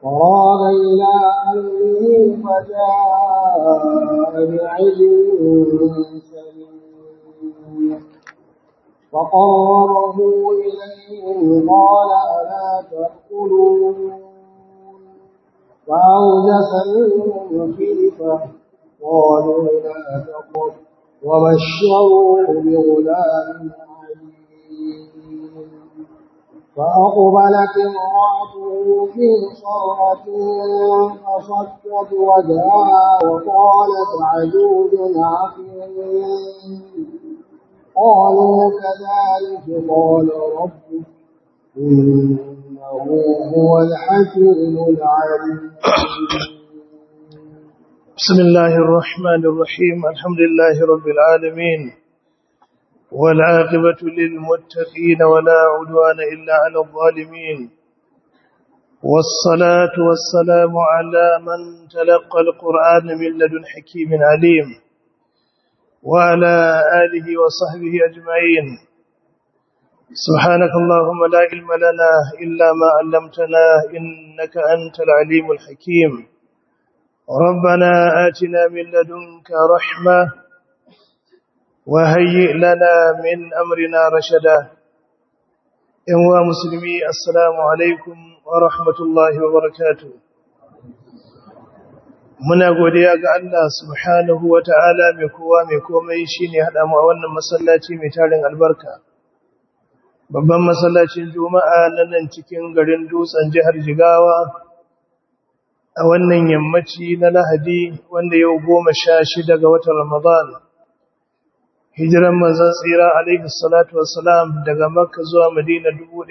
فراغ إلى أهله فجاء بعجل سمين فقربه إليهم قال ألا تأكلون فأوجس منهم خيفة قالوا لا تقل وبشروه بغلام عليم فأقبلت امرأته في صرة فصكت وجهها وقالت عجوز عقيم قالوا كذلك قال ربك إنه هو الحكيم العليم بسم الله الرحمن الرحيم الحمد لله رب العالمين والعاقبة للمتقين ولا عدوان إلا على الظالمين والصلاة والسلام على من تلقى القرآن من لدن حكيم عليم وعلى آله وصحبه أجمعين سبحانك اللهم لا علم لنا إلا ما علمتنا إنك أنت العليم الحكيم ربنا آتنا من لدنك رحمة وهيئ لنا من أمرنا رشدا إنوا مسلمي السلام عليكم ورحمة الله وبركاته muna godiya ga Allah subhanahu wata'ala mai kowa mai komai shine hada mu a wannan masallaci mai tarin albarka babban masallacin juma'a na nan cikin garin dutsen jihar Jigawa a wannan yammaci na Lahadi wanda yau goma sha shida ga watan Ramadan hijiran manzon tsira alaihi salatu wassalam daga Makka zuwa Madina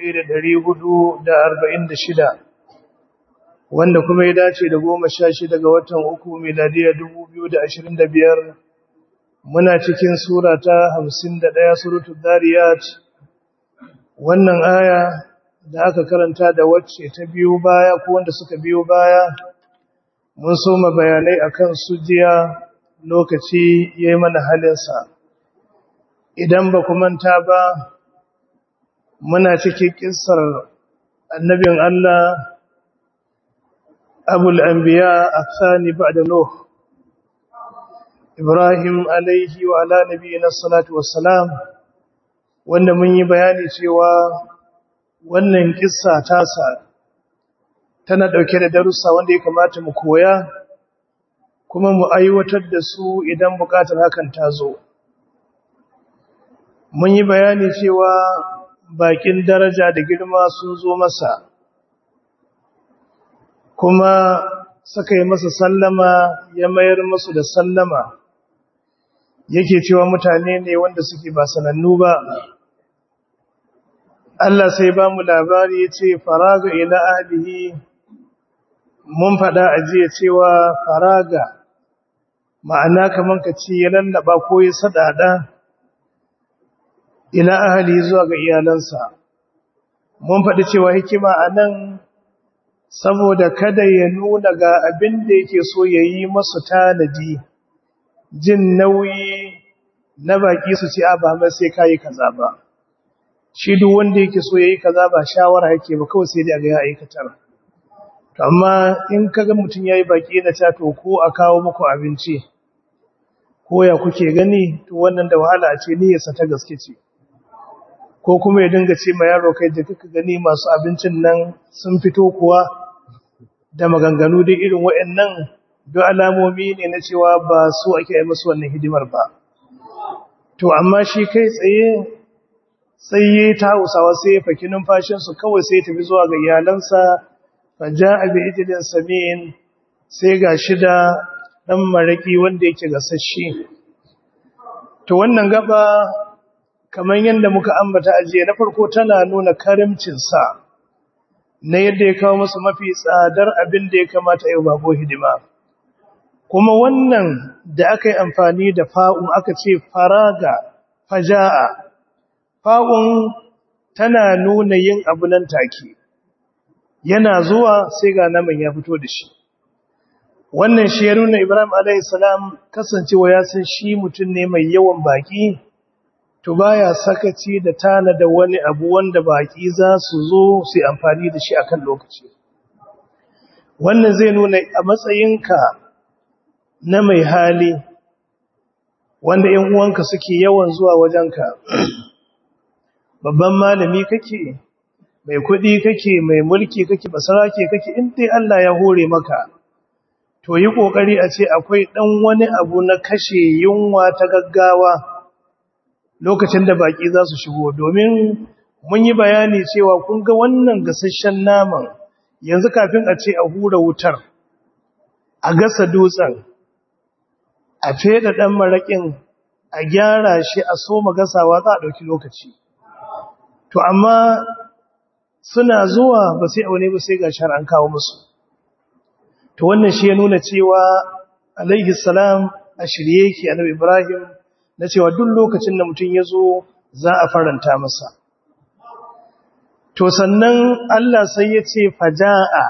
1446 wanda kuma ya dace da goma sha shida ga watan uku miladiya dubu biyu da ashirin da biyar muna cikin sura ta hamsin da ɗaya surutu dariyat wannan aya da aka karanta da wacce ta biyo baya ko wanda suka biyo baya mun soma bayanai akan su jiya lokaci ya yi mana halinsa idan ba ku manta ba muna cikin ƙisar annabin Allah أبو الأنبياء الثاني بعد نوح إبراهيم عليه وعلى نبينا الصلاة والسلام wanda mun yi bayani cewa wannan kissa tasa tana dauke da darussa wanda ya kamata mu koya kuma mu aiwatar da su idan bukatar hakan ta zo mun yi bayani cewa bakin daraja da girma sun zo masa kuma suka yi masa sallama ya mayar musu da sallama yake cewa mutane ne wanda suke ba sanannu ba Allah sai ba mu labari ya ce faraga ila ahlihi mun faɗa a jiya cewa faraga ma'ana kaman ka ce ya lallaba ko ya sadada ila ahli zuwa ga iyalansa mun faɗi cewa hikima a nan saboda kada ya nuna ga abin da yake so ya yi masu tanadi jin nauyi na baki su ce a ba mai sai kayi kaza ba shi duk wanda yake so ya yi kaza ba shawara yake ba kawai sai dai ga ya aikatar amma in kaga mutum ya yi baki da ta to ko a kawo muku abinci ko ya kuke gani to wannan da wahala a ce niyyarsa ta gaske ce ko kuma ya dinga ce ma yaro kai da kaka gani masu abincin nan sun fito kuwa da maganganu da irin waɗannan duk alamomi ne na cewa ba su ake yi musu wannan hidimar ba to amma shi kai tsaye sai ya ta hausawa sai ya faki numfashinsu kawai sai ya tafi zuwa ga iyalansa fa ja'a bi ijlin samin sai ga shida dan maraki wanda yake gasasshe to wannan gaba kamar yadda muka ambata ajiye na farko tana nuna karimcinsa na yadda ya kawo masa mafi tsadar abin da ya kamata yau bako hidima kuma wannan da aka yi amfani da fa'un aka ce faraga faja'a fa'un tana nuna yin abu nan take yana zuwa sai ga naman ya fito da shi wannan shi ya nuna ibrahim a.s. kasancewa ya san shi mutum ne mai yawan baki to baya sakaci da tana da wani abu wanda baki za su zo su amfani da shi akan lokaci wannan zai nuna a matsayinka na mai hali wanda ‘yan uwanka suke yawan zuwa wajenka babban malami kake mai kuɗi kake mai mulki kake basarake kake in dai Allah ya hore maka to yi ƙoƙari a ce akwai ɗan wani abu na kashe yunwa ta gaggawa lokacin da baƙi za su shigo domin mun yi bayani cewa kun ga wannan gasasshen naman yanzu kafin a ce a hura wutar a gasa dutsen a feda ɗan maraƙin a gyara shi a soma gasawa za a ɗauki lokaci to amma suna zuwa ba sai aune ba sai ga an kawo musu to wannan shi ya nuna cewa alaihi salam a shirye yake annabi ibrahim na cewa duk lokacin da mutum ya zo za a faranta masa to sannan Allah sai ya ce faja'a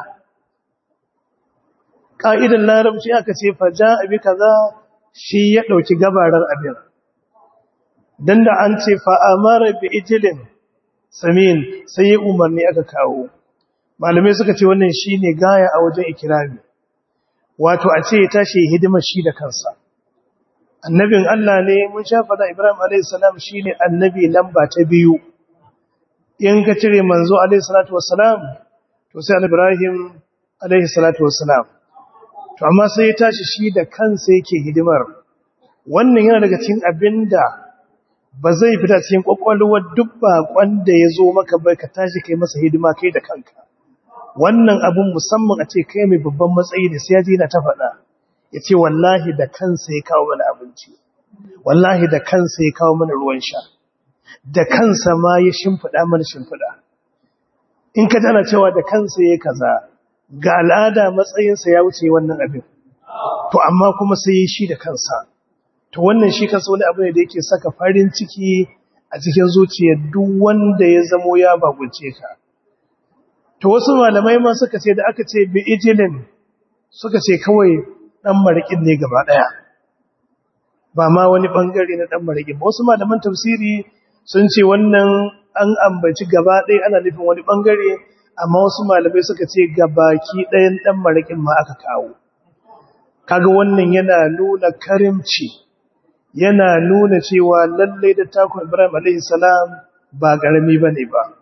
ƙa'idar larabci aka ce faja'a bi kaza shi ya ɗauki gabarar abin don da an ce fa'amara bi ijilin samin sai ya umarni aka kawo malamai suka ce wannan shi ne gaya a wajen ikirami wato a ce ya tashi hidimar shi da kansa annabin Allah ne mun shafa da Ibrahim a.s. shi ne annabi lamba ta biyu in ka cire manzo alaihi salatu wassalam to sai Ibrahim alaihi salatu wassalam to amma sai ya tashi shi da kansa yake hidimar wannan yana daga cikin abinda ba zai fita cikin kwakwalwar duk bakon da ya zo maka bai ka tashi kai masa hidima kai da kanka wannan abun musamman a ce kai mai babban matsayi da sai ya je na ta faɗa ya ce wallahi da kansa ya kawo mana abinci wallahi da kansa ya kawo mana ruwan sha da kansa ma ya shimfiɗa mana shimfiɗa in ka tana cewa da kansa ya kaza ga al'ada matsayinsa ya wuce wannan abin to amma kuma sai ya shi da kansa to wannan shi kansa wani abu ne da yake saka farin ciki a cikin zuciyar duk wanda ya zamo ya bagunce ka to wasu malamai ma suka ce da aka ce bi ijilin suka ce kawai dan marikin ne gaba daya ba ma wani bangare na dan marikin ba wasu malaman tafsiri sun ce wannan an ambaci gaba ɗaya ana nufin wani ɓangare amma wasu malamai suka ce gabaki ɗayan ɗan maraƙin ma aka kawo kaga wannan yana nuna karimci yana nuna cewa lallai da takon ibrahim alaihissalam ba ƙarami ba ne ba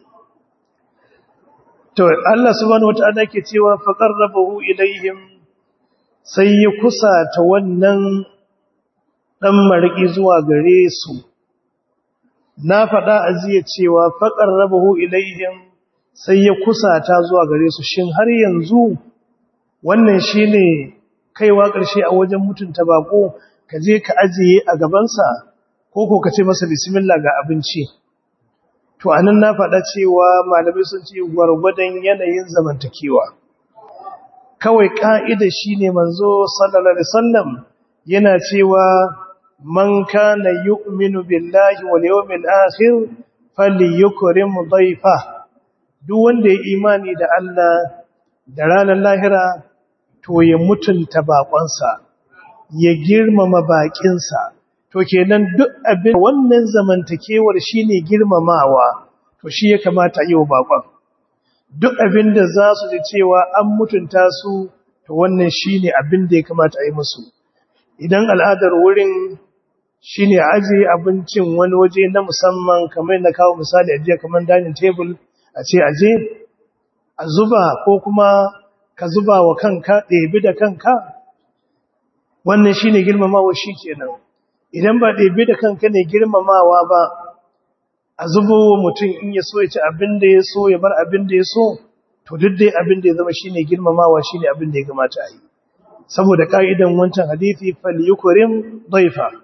to allah subhanahu wa ta'ala ke cewa faƙar rabahu ilaihim sai ya kusa ta wannan ɗan maraƙi zuwa gare su na faɗa a jiya cewa faƙar rabahu ilaihim sai ya kusata zuwa gare su shin har yanzu wannan shine kaiwa ƙarshe a wajen mutunta bako ka je ka ajiye a gabansa ko ko ka ce masa bismillah ga abinci to anan na faɗa cewa malamai sun ce gwargwadon yanayin zamantakewa kawai ka'ida shine manzo sallallahu alaihi wasallam yana cewa man kana yu'minu billahi wal yawmil akhir falyukrim dhayfa duk wanda ya imani da Allah da ranar lahira to ya mutunta bakonsa ya girmama bakinsa to kenan duk abin wannan zamantakewar shine girmamawa to shi ya kamata yi wa bakon duk abin da za su ji cewa an mutunta su to wannan shine abin da ya kamata a yi musu idan al'adar wurin shi ne ajiye abincin wani waje na musamman kamar na kawo misali ajiye kamar dining table a ce aje a zuba ko kuma ka zuba wa kanka ɗebi da kanka wannan shi ne girmamawa shi kenan idan ba ɗebi da kanka ne girmamawa ba a zubo wa mutum in ya so ya ci abin da ya so ya bar abin da ya so to duk dai abin da ya zama shi ne girmamawa shi ne abin da ya gamata a yi saboda ƙa'idan wancan hadithi fal yukurim daifa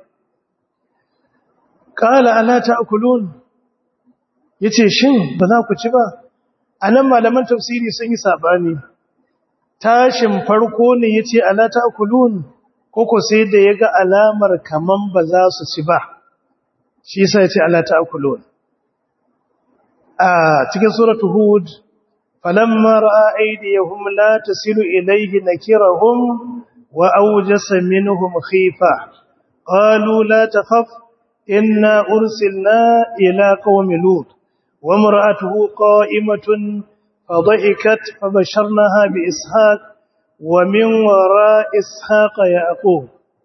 Kala ala ta'kulun yace shin ba za ku ci ba anan malaman tafsiri sun yi sabani tashin farko ne yace ala ta'kulun koko sai da yaga alamar kaman ba za su ci ba shi yasa yace ala ta'kulun a cikin suratu hud falamma ra'a aydiyahum la tasilu ilayhi nakirahum wa awjasa minhum khifa qalu la takhaf إنا أرسلنا إلى قوم لوط وامرأته قائمة فضحكت فبشرناها بإسحاق ومن وراء إسحاق يعقوب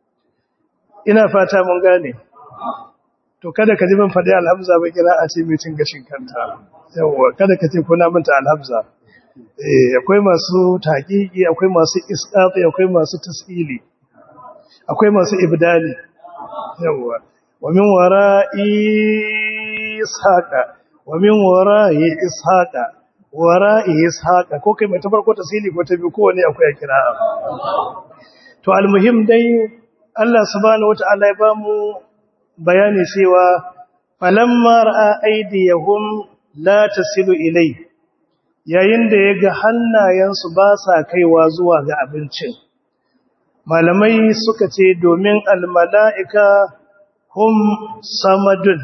ina fata mun gane to kada ka ji ban faɗi alhamza ba kira a ce mai cin gashin kanta yawa kada ka ce kuna manta alhamza eh akwai masu taqiqi akwai masu isqati akwai masu tasili akwai masu ibdali yawa wa min wara'i ishaqa wa min wara'i ishaqa wara'i ishaqa ko kai mai ta farko tasili ko ta biyu ko wani akwai kira to almuhim dai Allah subhanahu wata'ala ya bamu bayani cewa falamma ra'a aydiyahum la tasilu ilai yayin da yaga hannayensu ba sa kaiwa zuwa ga abincin malamai suka ce domin almala'ika hum samadun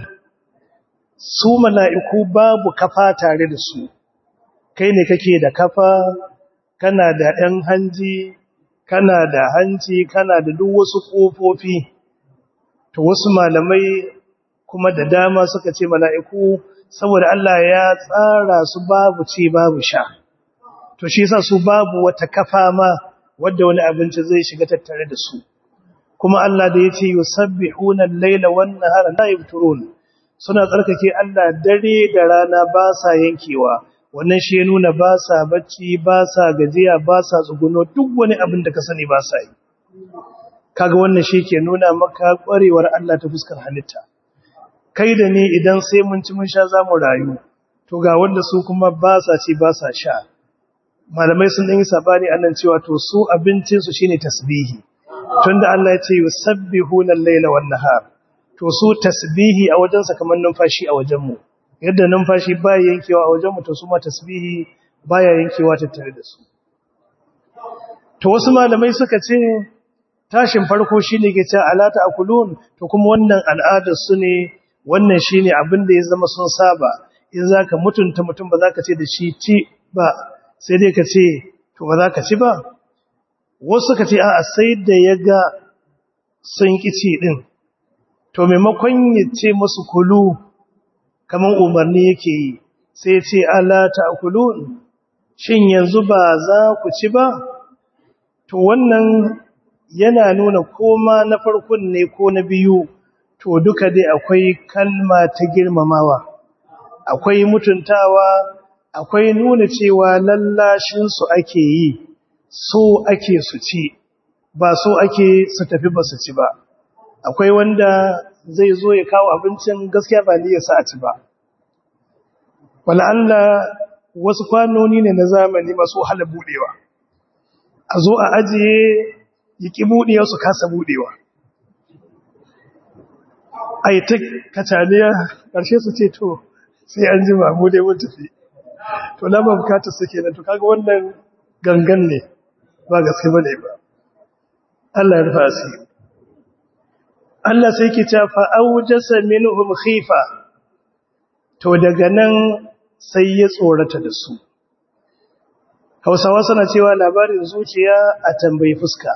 su mala'iku babu kafa tare da su kai ne kake da kafa kana da ɗan hanji kana da hanci kana da duk wasu ƙofofi to wasu malamai kuma da dama suka ce mala'iku saboda Allah ya tsara su babu ce babu sha to shi yasa su babu wata kafa ma wadda wani abinci zai shiga tattare da su kuma Allah da yace yusabbihuna al-laila wan-nahara la yafturun suna tsarkake Allah dare da rana ba sa yankewa wannan shi ya nuna ba sa bacci ba sa gajiya ba sa tsuguno duk wani abin da ka sani ba sa yi kaga wannan shi ke nuna maka ƙwarewar Allah ta fuskar halitta kai da ni idan sai mun ci mun sha za mu rayu to ga wanda su kuma ba sa ci ba sa sha malamai sun yi sabani annan cewa to su abincinsu shine tasbihi tunda Allah ya ce yusabbihuna al-laila wan-nahar to su tasbihi a wajensa kamar numfashi a wajenmu yadda numfashi baya yankewa a wajenmu to su ma tasbihi baya yankewa tattare da su to wasu malamai suka ce tashin farko shine ke cewa alata akulun to kuma wannan al'adar su ne wannan shine abin da ya zama sun saba in zaka mutunta mutum ba zaka ce da shi ci ba sai dai ka ce to ba zaka ci ba wasu suka ce a'a sai da yaga sun kici din to maimakon ya ce musu kulu kamar umarni yake yi sai ce ala ta'kulun shin yanzu ba za ku ci ba to wannan yana nuna koma na farkon ne ko na biyu to duka dai akwai kalma ta girmamawa akwai mutuntawa akwai nuna cewa lallashin su ake yi so ake su ci ba so ake su tafi ba su ci ba akwai wanda zai zo ya kawo abincin gaskiya ba ni ya sa a ci ba Allah wasu kwanoni ne na zamani masu wahala budewa a zo a ajiye yiki budewa su kasa budewa a yi ta kacaniya ƙarshe su ce to sai an ji mamu dai mun tafi to na ba bukatar suke nan to kaga wannan gangan ne ba gaske ba ne ba Allah ya rufa asiri Allah sai ke ta fa'aujasa minhum khifa to daga nan sai ya tsorata da su Hausawa suna cewa labarin zuciya a tambayi fuska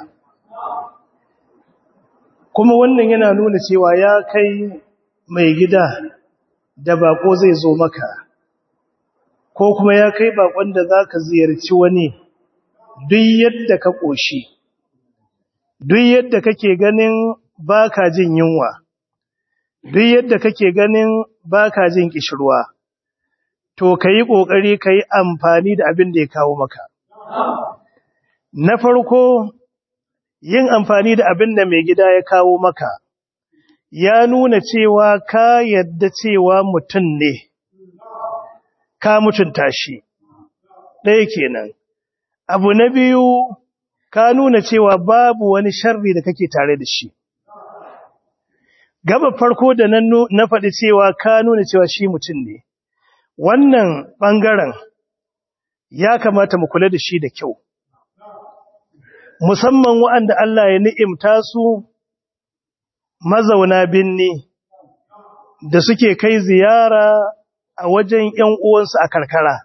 kuma wannan yana nuna cewa ya kai mai gida da bako zai zo maka ko kuma ya kai bakon da zaka ziyarci wani duk yadda ka koshi duk yadda kake ganin baka jin yunwa duk yadda kake ganin baka jin kishirwa to kai kokari kai amfani da abin da ya kawo maka na farko yin amfani da abin da mai gida ya kawo maka ya nuna cewa ka yadda cewa mutum ne ka mutunta shi ɗaya kenan abu na biyu ka nuna cewa babu wani sharri da kake tare da shi gaba farko da nan na faɗi cewa ka nuna cewa shi mutum ne wannan ɓangaren ya kamata mu kula da shi da kyau musamman waɗanda Allah ya ni'imta su mazauna binni da suke kai ziyara a wajen ‘yan uwansu a karkara.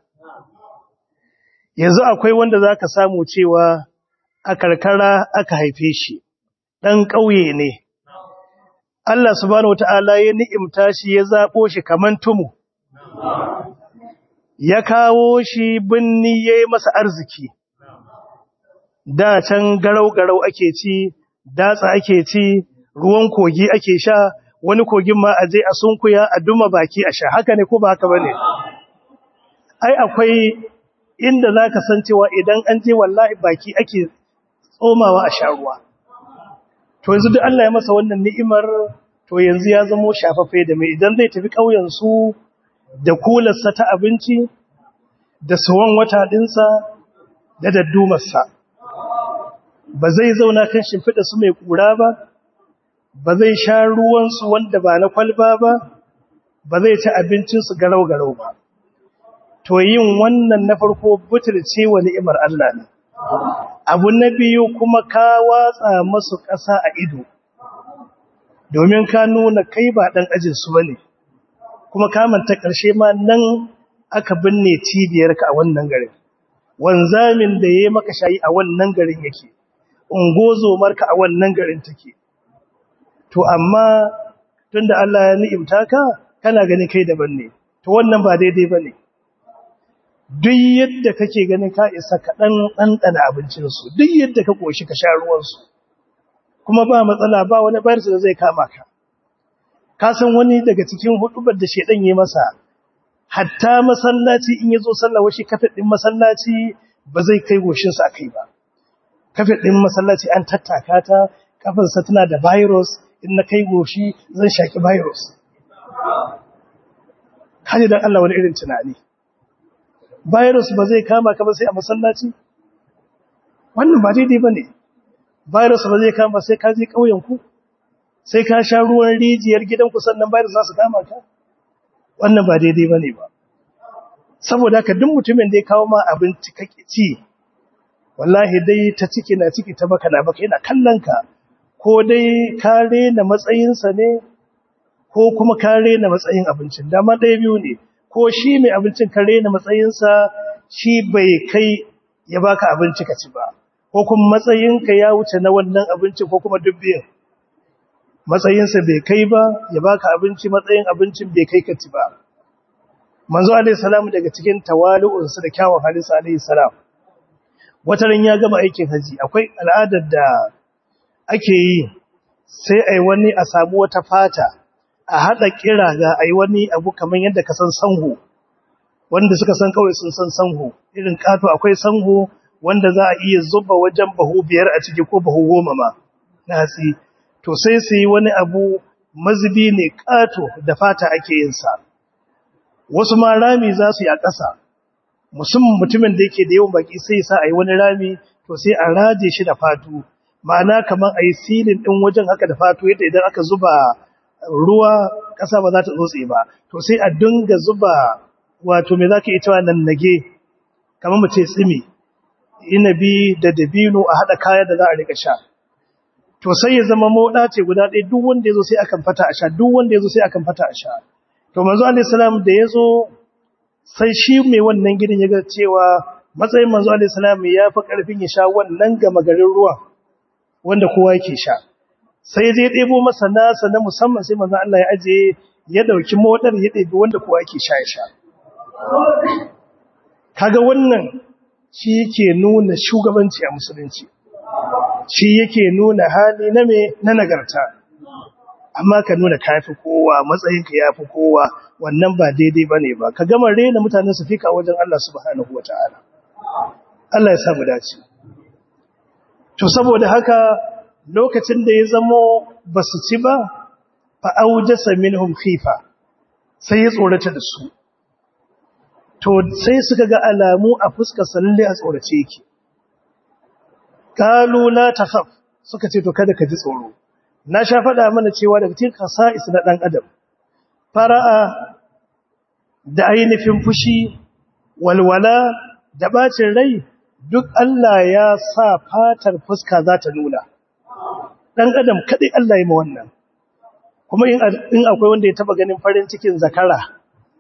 Yanzu akwai wanda za ka samu cewa a karkara aka haife shi, ɗan ƙauye ne. Allah subhanahu wata'ala ya ni'imta shi ya zaɓo shi kaman tumu. ya kawo shi binni ya yi masa arziki da can garau-garau ake ci datsa ake ci ruwan kogi ake sha wani kogin ma a je a sunkuya a duma baki a sha haka ne ko ba haka ba ne ai akwai inda za ka san cewa idan an je wallahi baki ake tsomawa a sha ruwa to yanzu duk Allah ya masa wannan ni'imar to yanzu ya zamo shafaffe da mai idan zai tafi ƙauyensu da kularsa ta abinci da suwan wata ɗinsa da daddumarsa ba zai zauna kan shimfiɗa su mai ƙura ba ba zai sha ruwansu wanda ba na kwalba ba ba zai ci abincinsu garau-garau ba to yin wannan na farko butulce wa ni'imar Allah ne abu na biyu kuma ka watsa masu ƙasa a ido domin ka nuna kai ba ɗan ajinsu ba ne kuma kamanta ƙarshe ma nan aka binne cibiyarka a wannan garin wanzamin da ya yi maka shayi a wannan garin yake ungozomarka a wannan garin take to amma tunda Allah ya ni'imta ka kana gani kai daban ne to wannan ba daidai ba ne duk yadda kake ganin ka isa ka ɗan ɗanɗana abincinsu duk yadda ka ƙoshi ka sha ruwansu kuma ba matsala ba wani bayarsu da zai kama ka ka san wani daga cikin hudubar da shedan yi masa hatta masallaci in yazo sallah washi kafin din masallaci ba zai kai goshin sa akai ba kafin din masallaci an tattaka ta kafin sa tana da virus in na kai goshi zan shaki virus kaje dan Allah wani irin tunani virus ba zai kama ka ba sai a masallaci wannan ba daidai bane virus ba zai kama sai ka je kauyen ku sai ka sha ruwan rijiyar gidanku sannan virus za su kama ka wannan ba daidai ba ne ba saboda haka duk mutumin da ya kawo ma abinci kake ci wallahi dai ta ciki na ciki ta baka na baka yana kallon ka ko dai ka rena matsayinsa ne ko kuma ka rena matsayin abincin dama ɗaya biyu ne ko shi mai abincin ka rena matsayinsa shi bai kai ya baka abinci ka ci ba ko kuma matsayinka ya wuce na wannan abinci ko kuma dubbin matsayinsa bai kai ba ya baka abinci matsayin abincin bai kai ka ci ba manzo alaihi salam daga cikin tawali'unsa da kyawun halinsa alaihi salam wata ran ya gama aikin haji akwai al'adar da ake yi sai ai wani a samu wata fata a hada kira ga ai wani abu kaman yadda ka san sanho wanda suka san kawai sun san sanho irin kato akwai sanho wanda za a iya zuba wajen bahu biyar a ciki ko bahu goma ma na hatsi to sai su yi wani abu mazubi ne kato da fata ake yin sa wasu ma rami za su yi a ƙasa musamman mutumin da yake da yawan baki sai sa a yi wani rami to sai a raje shi da fatu ma'ana kamar a yi silin ɗin wajen haka da fatu yadda idan aka zuba ruwa ƙasa ba za ta tsotse ba to sai a dinga zuba wato me za ka yi cewa nan nage kamar mu ce tsimi inabi da dabino a haɗa kaya da za a riƙa sha to sai ya zama moda ce guda ɗaya duk wanda ya zo sai akan fata a sha duk wanda ya zo sai akan fata a sha to manzo alaihi salam da ya zo sai shi mai wannan gidan ya ga cewa matsayin manzo alaihi salam ya fi ƙarfin ya sha wannan gama garin ruwa wanda kowa yake sha sai zai ɗebo masa nasa na musamman sai manzo Allah ya aje ya ɗauki modar ya ɗebi wanda kowa yake sha ya sha kaga wannan shi yake nuna shugabanci a musulunci shi yake nuna hali na me na nagarta amma ka nuna kafi kowa matsayinka yafi kowa wannan ba daidai bane ba ka gama rena mutanen su fika wajen Allah subhanahu wataala Allah ya samu dace to saboda haka lokacin da ya zamo basu ci ba fa aujasa minhum khifa sai ya tsorata da su to sai suka ga alamu a fuskar lalle a tsorace yake kalu la takhaf suka ce to kada ka ji tsoro na sha faɗa mana cewa daga cikin kasa'is na dan adam fara'a da ainihin fushi walwala da bacin rai duk Allah ya sa fatar fuska za ta nuna dan adam kadai Allah ya ma wannan kuma in akwai wanda ya taba ganin farin cikin zakara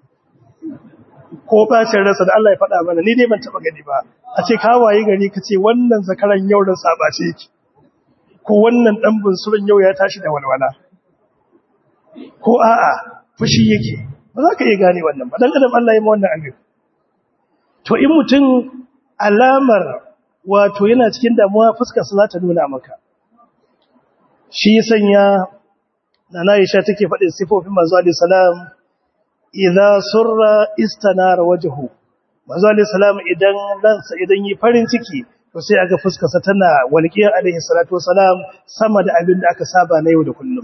ko bacin rasa da Allah ya faɗa mana ni dai ban taɓa gani ba a ce kawaye gari ka ce wannan zakaran yau da sabace yake ko wannan ɗan bunsurin yau ya tashi da walwala ko a'a fushi yake ba za ka iya gane wannan ba dan adam Allah ya ma wannan abin to in mutum alamar wato yana cikin damuwa fuskarsa za ta nuna maka shi sanya nana Aisha take faɗin sifofin manzo alaihi salam idza surra istanara wajhu manzo alaihi salam idan ransa idan yi farin ciki to sai aga fuskarsa tana walqiyar alaihi salatu wasalam sama da abin da aka saba na yau da kullum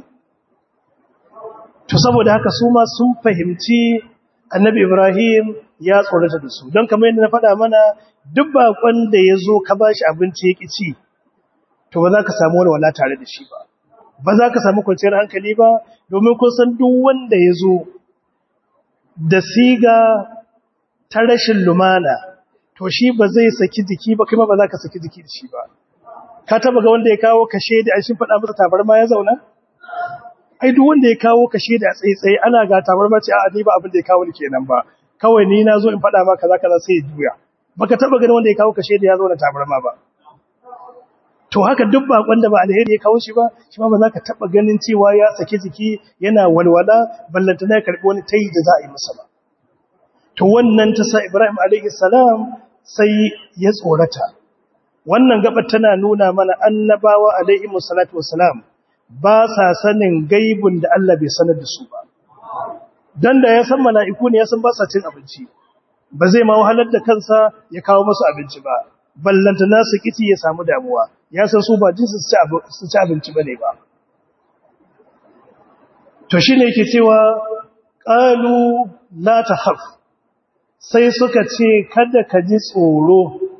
to saboda haka su ma sun fahimci annabi Ibrahim ya tsorata da su don kamar yadda na faɗa mana duk bakon da ya zo ka ba shi abinci ya ci to ba za ka samu walwala tare da shi ba ba za ka samu kwanciyar hankali ba domin kun san duk wanda ya zo da siga ta rashin lumana to shi ba zai saki jiki ba kuma ba za ka saki jiki da shi ba ka taba ga wanda ya kawo kashe da an shin faɗa masa tabarma ya zauna ai duk wanda ya kawo kashe da tsaitsaye ana ga tabarma ce a ni ba abin da ya kawo ni kenan ba kawai ni na zo in faɗa maka kaza kaza sai ya juya baka taba ganin wanda ya kawo kashe da ya zo da tabarma ba to haka duk bakon da ba alheri ya kawo shi ba shi ma ba za ka taba ganin cewa ya saki jiki yana walwala ballanta na karbi wani tayi da za a yi masa ba to wannan ta sa Ibrahim alaihi salam sai ya tsorata wannan gabar tana nuna mana annabawa alaihi salatu wassalam ba sa sanin gaibun da Allah bai sanar da su ba dan da ya san mala'iku ne ya san ba sa cin abinci ba zai ma wahalar da kansa ya kawo masu abinci ba ballanta nasu kici ya samu damuwa ya san su ba jinsu su ci abinci ba ne ba to shi ne yake cewa ƙalu la ta haf sai suka ce kada ka ji tsoro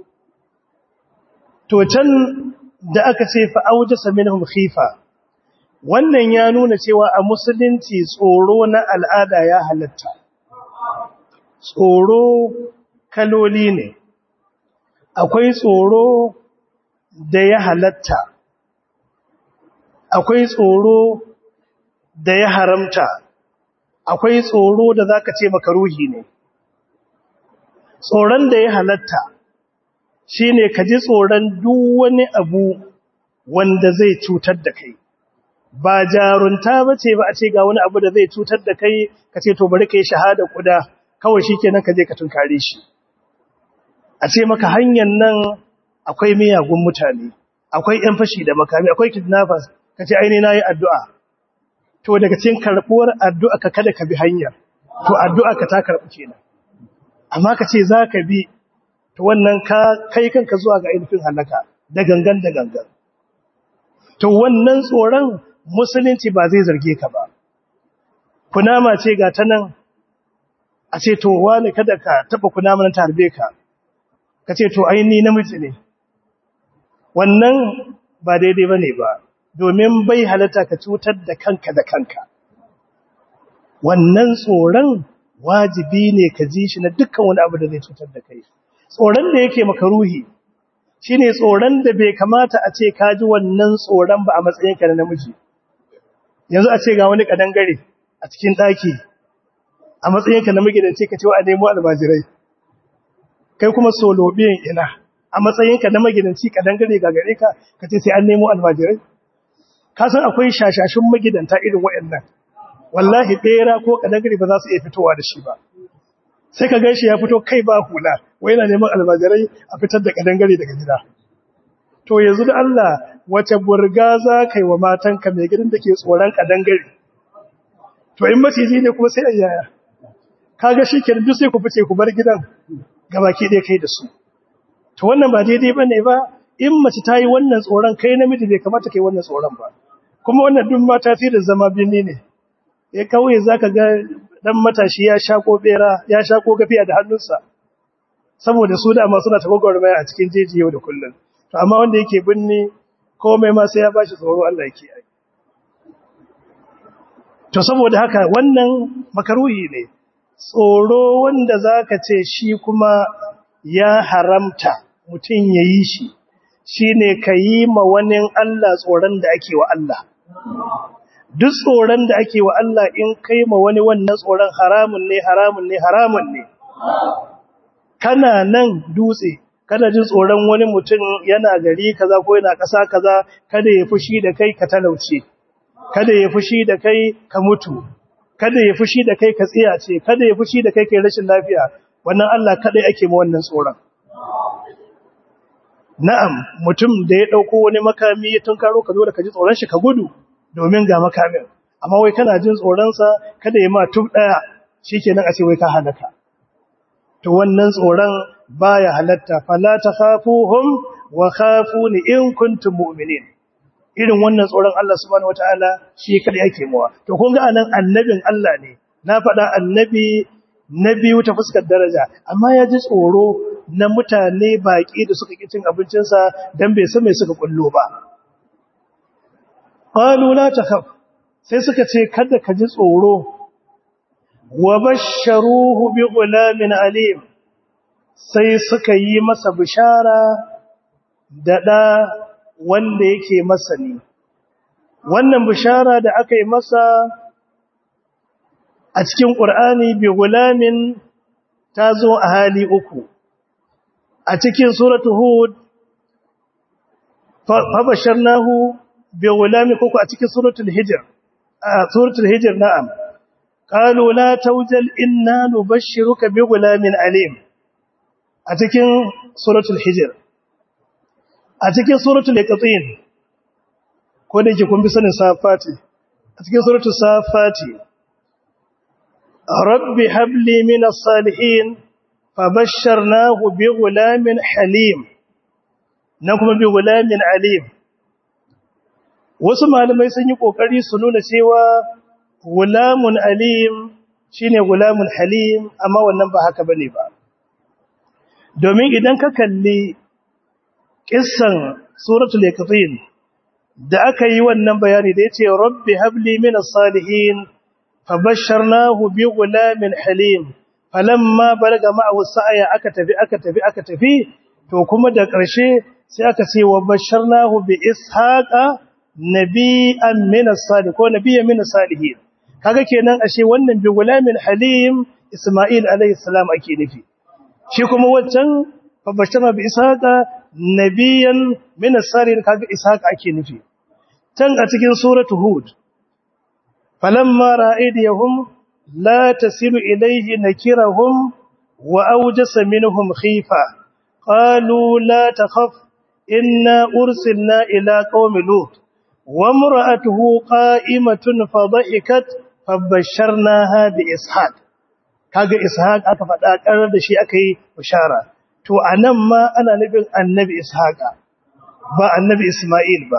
to can da aka ce fa'auja saminahum khifa wannan ya nuna cewa a musulunci tsoro na al'ada ya halatta tsoro kaloli ne akwai tsoro da ya halatta akwai tsoro da ya haramta akwai tsoro da zaka ce makaruhi ne tsoron da ya halatta shine ka ji tsoron duk wani abu wanda zai cutar da kai ba jarunta bace ba a ce ga wani abu da zai cutar da kai ka ce to bari kai shahada kuda kawai shikenan ka je ka tunkare shi a ce maka hanyar nan akwai miyagun mutane akwai ‘yan fashi da makami akwai kidnappers ka ce aini na yi addu'a to daga cikin karɓuwar addu'a ka kada ka bi hanyar to addu'a ka ta karɓu kenan amma ka ce za ka bi to wannan ka kai kanka zuwa ga ainihin halaka da gangan da gangan to wannan tsoron musulunci ba zai zarge ka ba kunama ce ga ta nan a ce to wani kada ka taɓa kunama nan ta harbe ka ka ce to aini namiji ne wannan ba daidai ba ne ba domin bai halatta ka cutar da kanka da kanka wannan tsoron wajibi ne ka ji shi na dukkan wani abu da zai cutar da kai tsoron da yake maka ruhi shine tsoron da bai kamata a ce ka ji wannan tsoron ba a matsayinka na namiji yanzu a ce ga wani kadangare a cikin ɗaki a matsayinka na magidanci ka ce wa a nemo almajirai kai kuma solobiyan ina a matsayinka na magidanci ka dangare ga gare ka ka ce sai an nemo almajirai ka san akwai shashashin magidanta irin waɗannan wallahi bera ko kadangare ba za su iya fitowa da shi ba sai ka gaishe ya fito kai ba hula wai yana neman almajirai a fitar da kadangare daga gida to yanzu da Allah wace burga za ka yi wa matanka mai gidan da ke tsoron kadangare to in maciji ne kuma sai ayyaya kaga shi kenan duk sai ku fice ku bar gidan gabaki ɗaya kai da su to wannan ba daidai ba ne ba in mace ta yi wannan tsoron kai namiji bai kamata kai wannan tsoron ba kuma wannan duk ma tasirin zama birni ne ya kauye za ka ga ɗan matashi ya shako ɓera ya shako gafiya da hannunsa saboda su dama suna ta gwagwarmaya a cikin jeji yau da kullum to amma wanda yake birni komai ma sai ya ba shi tsoro Allah yake yi to saboda haka wannan makaruhi ne tsoro wanda zaka ce shi kuma ya haramta mutum ya yi shi shi ne ka yi ma wani Allah tsoron da ake wa Allah duk tsoron da ake wa Allah in kai ma wani wannan tsoron haramun ne haramun ne haramun ne kana nan dutse kana jin tsoron wani mutum yana gari kaza ko yana ƙasa kaza kada ya fushi da kai ka talauce kada ya fushi da kai ka mutu kada ya fushi da kai ka tsiyace kada ya fushi da kai kai rashin lafiya wannan Allah kadai ake ma wannan tsoron na'am mutum da ya dauko wani makami ya tunkaro ka zo da ka ji tsoron shi ka gudu domin ga makamin amma wai kana jin tsoron sa kada ya ma tub daya shikenan a ce wai ka halaka to wannan tsoron baya halatta fala takhafuhum wa khafuni in kuntum mu'minin irin wannan tsoron Allah subhanahu wataala shi kada yake mawa to kun ga anan annabin Allah ne na faɗa annabi na biyu ta fuskar daraja amma ya ji tsoro na mutane baƙi da suka ƙi cin abincinsa don bai san mai suka kullo ba qalu la takhaf sai suka ce kada ka ji tsoro wa basharuhu bi ghulamin alim sai suka yi masa bishara da ɗa wanda yake masani wannan bishara da aka yi masa a cikin ƙur'ani bi gulamin ta zo a hali uku a cikin suratu hud fabasharnahu bi gulamin kuku a cikin suratul hijr a suratul hijr na'am qalu la tawjal inna nubashshiruka bi gulamin alim a cikin suratul hijr a cikin suratul iqtin ko da yake kun bi sanin safati a cikin suratul safati rabbi habli minas salihin fabashsharnahu bi gulamin halim na kuma bi gulamin alim wasu malamai sun yi kokari su nuna cewa gulamun alim shine gulamun halim amma wannan ba haka bane ba domin idan ka kalli kissan suratul iqtin da aka yi wannan bayani da yace rabbi habli minas salihin fabashsharnahu bi gulamin halim falamma balaga ma'ahu sa'ya aka tafi aka tafi aka tafi to kuma da ƙarshe sai aka ce wa basharnahu bi ishaqa nabiyyan min as-salihin ko nabiyyan min as-salihin kaga kenan ashe wannan bi gulamin halim isma'il alayhi salam ake nufi shi kuma wancan fa basharna bi ishaqa nabiyyan min as-salihin kaga ishaqa ake nufi tan a cikin suratu hud falamma ra'idiyahum la tasilu ilayhi nakirahum wa awjasa minhum khifa qalu la takhaf inna ursilna ila qaumi lut wa imra'atuhu qa'imatun fadhahikat fabasharnaha bi ishaq kaga ishaq aka faɗa karar da shi aka yi bishara to anan ma ana nufin annabi ishaqa ba annabi isma'il ba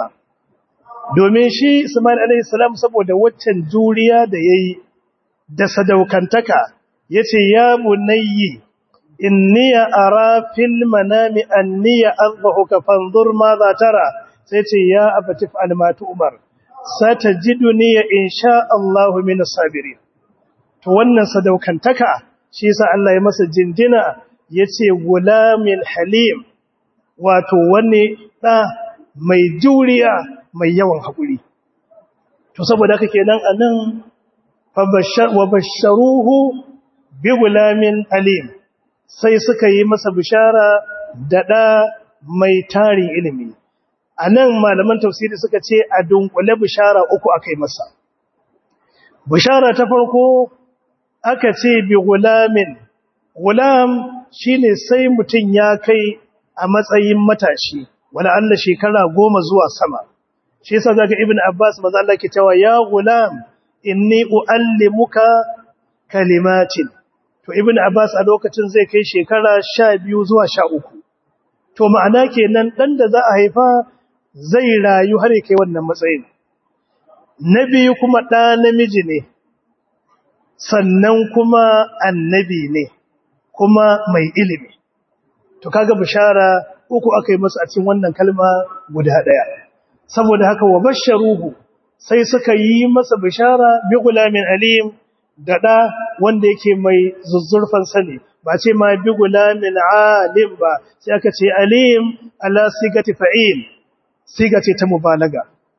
domin shi isma'il alayhi salam saboda waccan juriya da yayi da sadaukantaka yace ya bunayyi inni ara fil manami anni azbahuka fanzur ma za tara sai ce ya abatif almatu umar satajiduni insha Allah min sabirin to wannan sadaukantaka shi yasa Allah ya masa jinjina yace gulamin halim wato wani da mai juriya mai yawan hakuri to saboda haka kenan anan fabashar wa basharuhu bi gulamin alim sai suka yi masa bishara da da mai tarin ilimi anan malaman tafsiri suka ce a dunkule bishara uku akai masa bishara ta farko aka ce bi gulamin gulam shine sai mutum ya kai a matsayin matashi wala Allah shekara goma zuwa sama shi yasa zaka ibn abbas maza Allah ke cewa ya gulam inni uallimuka kalimatin to ibn abbas a lokacin zai kai shekara 12 zuwa 13 to ma'ana kenan dan da za a haifa zai rayu har ya kai wannan matsayin na biyu kuma ɗa namiji ne sannan kuma annabi ne kuma mai ilimi to kaga bishara uku aka yi masa a cikin wannan kalma guda ɗaya saboda haka wa basharuhu sai suka yi masa bishara bi gulamin alim da ɗa wanda yake mai zuzzurfan sani ba ce ma bi gulamin alim ba sai aka ce alim ala sigati fa'il siga ce ta mubalaga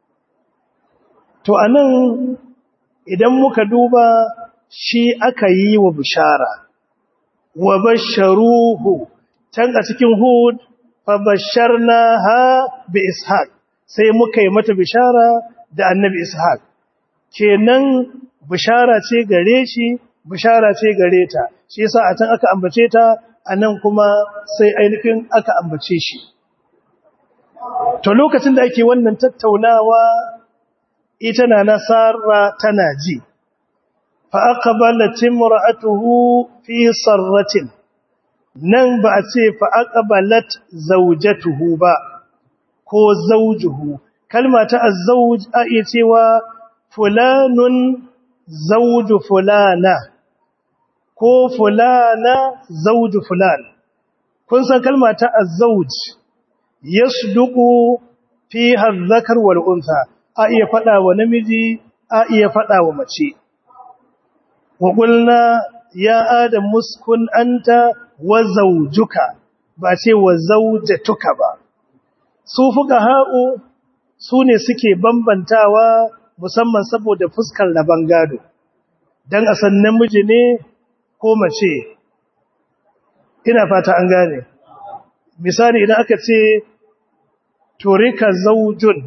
to anan idan muka duba shi aka yi wa bishara wa basharuhu can a cikin hud fa basharnaha bi ishaq sai muka yi mata bishara da annabi ishaq kenan bishara ce gare shi bishara ce gare ta shi yasa a can aka ambace ta anan kuma sai ainihin aka ambace shi to lokacin da ake wannan tattaunawa ita na nasara tana ji fa aqbalat imra'atuhu fi sarratin nan ba a ce fa aqbalat zawjatuhu ba ko zawjuhu kalma ta azzawj a iya cewa fulanun zawju fulana ko fulana zawju fulan kun san kalma ta azzawj yasduqu fiha adh-dhakar wal untha a iya fada wa namiji a iya fada wa mace wa qulna ya adam muskun anta wa zawjuka ba ce wa zawjatuka ba su fuqaha'u su ne suke bambantawa musamman saboda fuskar raban gado dan a san namiji ne ko mace ina fata an gane misali idan aka ce turika zaujun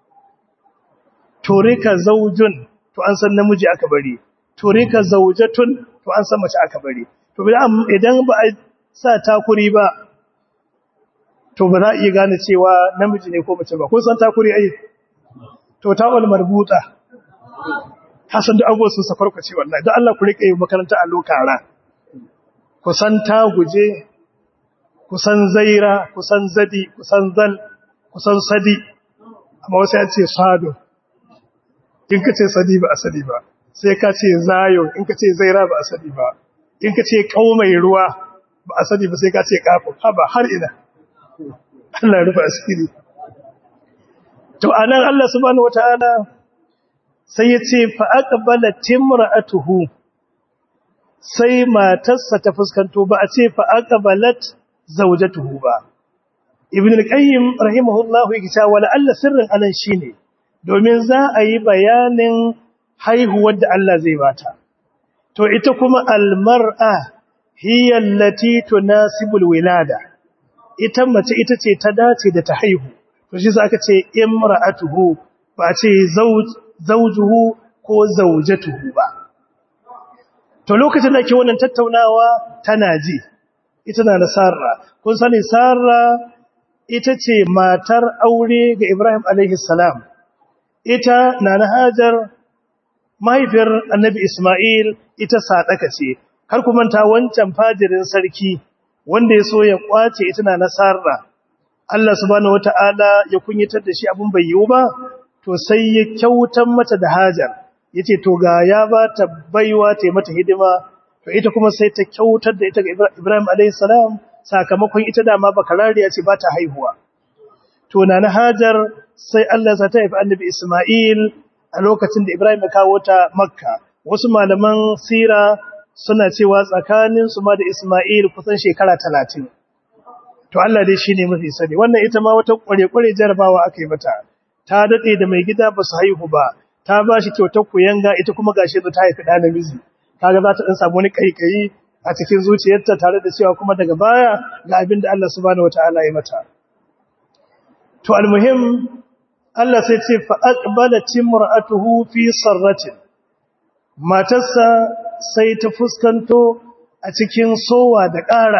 turika zaujun to an san namiji aka bari turika zaujatun to an san mace aka bari to idan ba a sa takuri ba to ba za a iya gane cewa namiji ne ko mace ba kun san takuri ai to tawal marbuta ka san da abubuwan sun safar ku ce wallahi don Allah ku rike makaranta a lokara ku san ta guje kusan zaira kusan zadi kusan zal kusan sadi amma wasu ya ce sado in ka ce sadi ba a sadi ba sai ka ce zayo in ka ce zaira ba a sadi ba in ka ce mai ruwa ba a sadi ba sai ka ce kafin haba har ina Allah rufe asiri to anan Allah subhanahu wataala sai ya ce fa aqbala timra'atuhu sai matarsa ta fuskanto ba a ce fa aqbalat zawjatuhu ba ibn al-qayyim rahimahullahu yake cewa wala alla sirrin anan shine domin za a yi bayanin haihuwar da Allah zai bata to ita kuma al-mar'a hiya allati tunasibul wilada ita mace ita ce ta dace da ta haihu to shi aka ce imra'atuhu ba ce zawj zawjuhu ko zawjatuhu ba to lokacin da ke wannan tattaunawa tana ji ita na da sarra kun sani sarra ita ce matar aure ga Ibrahim alaihi salam ita na na hajar mahaifiyar annabi Ismail ita sadaka ce kar ku manta wancan fajirin sarki wanda ya so ya kwace ita na na sarra Allah subhanahu wataala ya kunyatar da shi abun bai yiwu ba to sai ya kyautar mata da hajar yace to ga ya ba ta baiwa ta mata hidima to ita kuma sai ta kyautar da ita ga Ibrahim alayhi salam sakamakon ita dama bakarariya ce ba ta haihuwa to na Hajar sai Allah ya ta haifi Annabi Isma'il a lokacin da Ibrahim ya kawo ta Makka wasu malaman sira suna cewa tsakanin su ma da Isma'il kusan shekara 30 to Allah dai shine mafi sani wannan ita ma wata kware-kware jarabawa aka yi mata ta dade da mai gida ba su haihu ba ta ba shi kyautar kuyanga ita kuma gashi ta haifi ɗa namiji kaga za ta dan samu wani kaikayi a cikin zuciyarta tare da cewa kuma daga baya ga abin da Allah subhanahu wataala ya mata to almuhim Allah sai ce fa aqbalat imra'atuhu fi sarratin matarsa sai ta fuskanto a cikin sowa da ƙara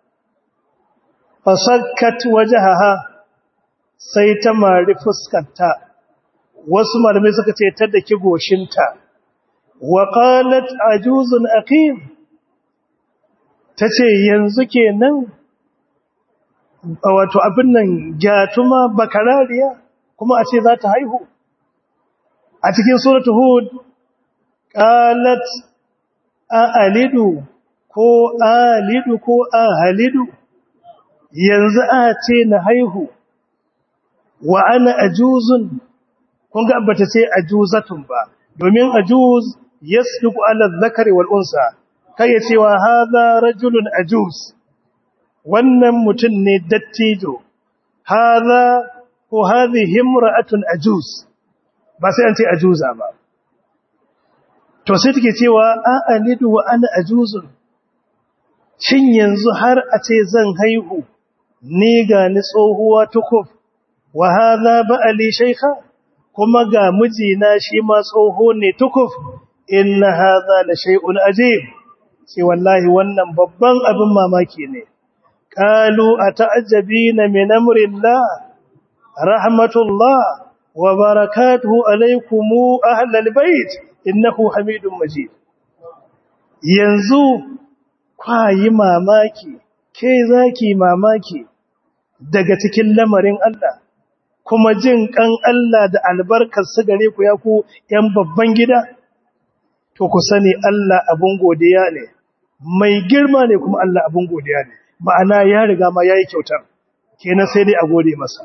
fasakkat wajhaha sai ta mari fuskarta wasu malamai suka ce ta daki goshinta وقالت عجوز أقيم tace yanzu kenan wato abin nan gyatuma bakarariya kuma a ce za ta haihu a cikin suratul hud qalat alidu ko alidu ko ahalidu yanzu a ce na haihu wa ana ajuzun kun ga bata ce ajuzatun ba domin ajuz yasduqu ala dhakari wal unsa kai cewa hadha rajulun ajuz wannan mutun ne dattijo hadha ko hadhihi imra'atun ajuz ba sai an ce ajuza ba to sai take cewa a alidu wa ana ajuzun shin yanzu har a ce zan haihu ni ga ni tsohuwa tukuf wa hadha ba'ali shaykha kuma ga mijina shi ma tsoho ne tukuf inna hadha la shay'un ajib sai wallahi wannan babban abin mamaki ne qalu ata'ajabina min amrillah rahmatullah wa barakatuhu alaykum ahlal bait innahu hamidum majid yanzu kwayi mamaki ke zaki mamaki daga cikin lamarin Allah kuma jin kan Allah da albarkar su gare ku ya ku ‘yan babban gida, to ku sani Allah abin godiya ne, mai girma ne kuma Allah abin godiya ne, ma'ana ya riga ma ya yi kyautar, kenan sai dai a gode masa.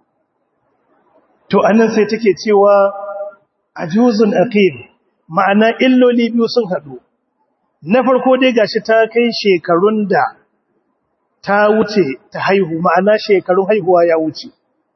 To, anan sai take cewa a juzun aqim ma'ana illoli biyu sun haɗu. Na farko dai gashi ta kai shekarun da ta wuce ta haihu, ma'ana shekarun haihuwa ya wuce.